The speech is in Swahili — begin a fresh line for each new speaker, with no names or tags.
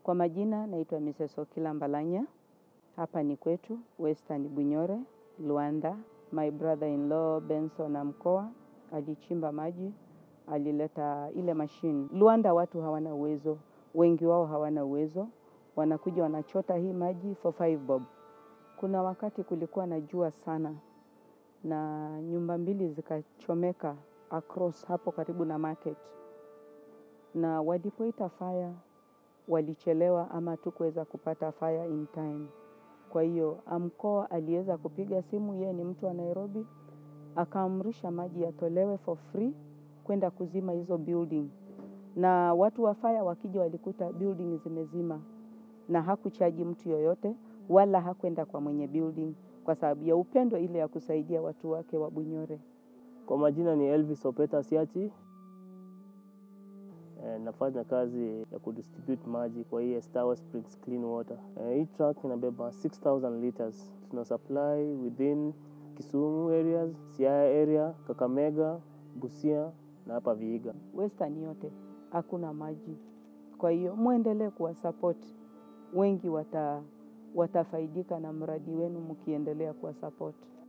Kwa majina naitwa Mrs. Okila Mbalanya. Hapa ni kwetu Western Bunyore, Luanda. My brother-in-law Benson Amkoa alichimba maji, alileta ile mashine. Luanda watu hawana uwezo, wengi wao hawana uwezo, wanakuja wanachota hii maji for five bob. Kuna wakati kulikuwa na jua sana na nyumba mbili zikachomeka across hapo karibu na market, na walipoita fire walichelewa ama tukuweza kupata fire in time. Kwa hiyo Amkoa aliweza kupiga simu, yeye ni mtu wa Nairobi, akaamrisha maji yatolewe for free kwenda kuzima hizo building, na watu wa fire wakija walikuta building zimezima, na hakuchaji mtu yoyote wala hakwenda kwa mwenye building kwa sababu ya upendo ile ya kusaidia watu wake wa Bunyore.
Kwa majina ni Elvis Opeta Siachi. E, nafanya kazi ya kudistribute maji kwa hii Estawa Springs Clean Water. E, hii truck inabeba 6000 liters. Tuna supply within Kisumu areas, Siaya area, Kakamega, Busia na hapa Vihiga.
Western yote hakuna maji, kwa hiyo mwendelee kuwasapoti, wengi wata, watafaidika na mradi wenu mkiendelea kuwasapoti.